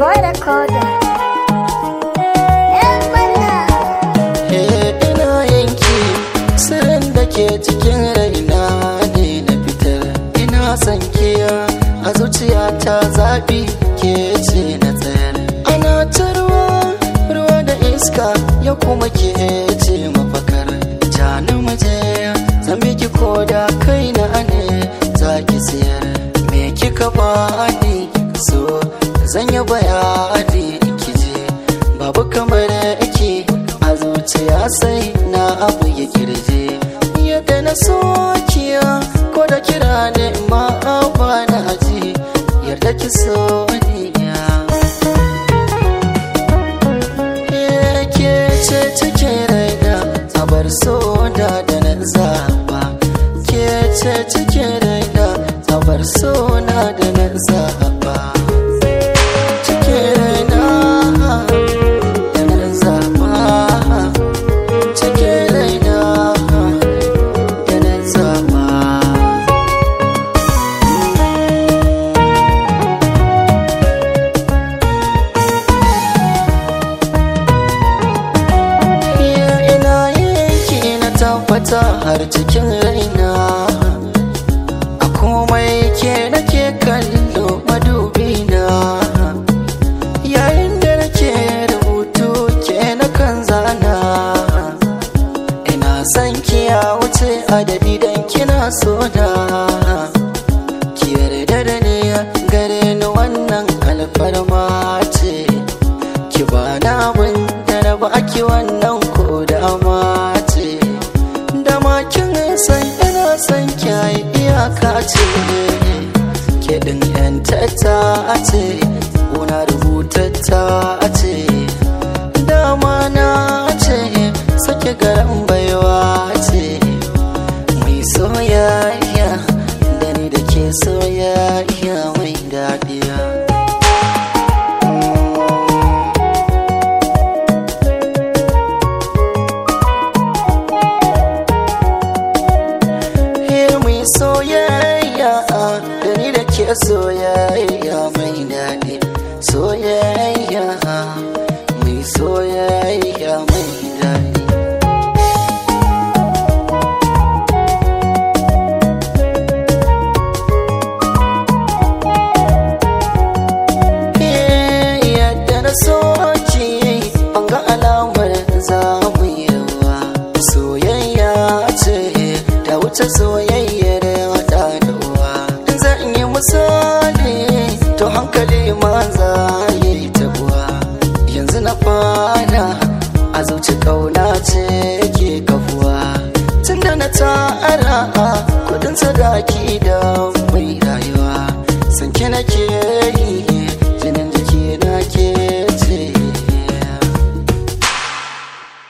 boy recorder. Yan mana. Eh, ina yanki sirrin da ke cikin raina ne na fitar ina son kiya a zuciyata zaɓi ke ce na tsayar ana ta ruwa ruwa da iska ya kuma ke ce mafakar ja na maje zan biki ko da kai na ne za ki siyar me kika bani so zan yi bayani kije babu kamar ake a zuciya sai na abu ya kirje yadda na sokiya ko da kira ne ma ba na aji yarda ki so ni ya ke ce cike raina a bar so da da na zaba ke ce cike raina a bar so na da na zaba cike raina da na zaba cike raina da na zaba Iya ina yake na tabbata har cikin raina A komai ke nake kallo madubina Yayin da nake rubutu ke na kan zana Ina son ki ya wuce adadi dan kina so na Ki yarda da ni gare ni wannan alfarma ce ki ba na abin da na ba ki wannan ko da ce da makin san ina san kyayi iyaka ce ke din yan tata ce una rubutatta ce dama na ce sake garan baiwa ce mai soyayya da ni da ke soyayya mai daɗiya Here mai soyayya da ni da ke soyayya mai daɗi soyayya mai soyayya mai daɗi Eh, yadda na soki an ga alamar za mu yi yawa soyayya ce ta wuce soyayyar wata da uwa in zan yi misali to hankali ma za ya yi tabuwa yanzu na fara a zuci kauna ce ke kafuwa tunda na tara kudin sadaki da mai rayuwa sanke nake yi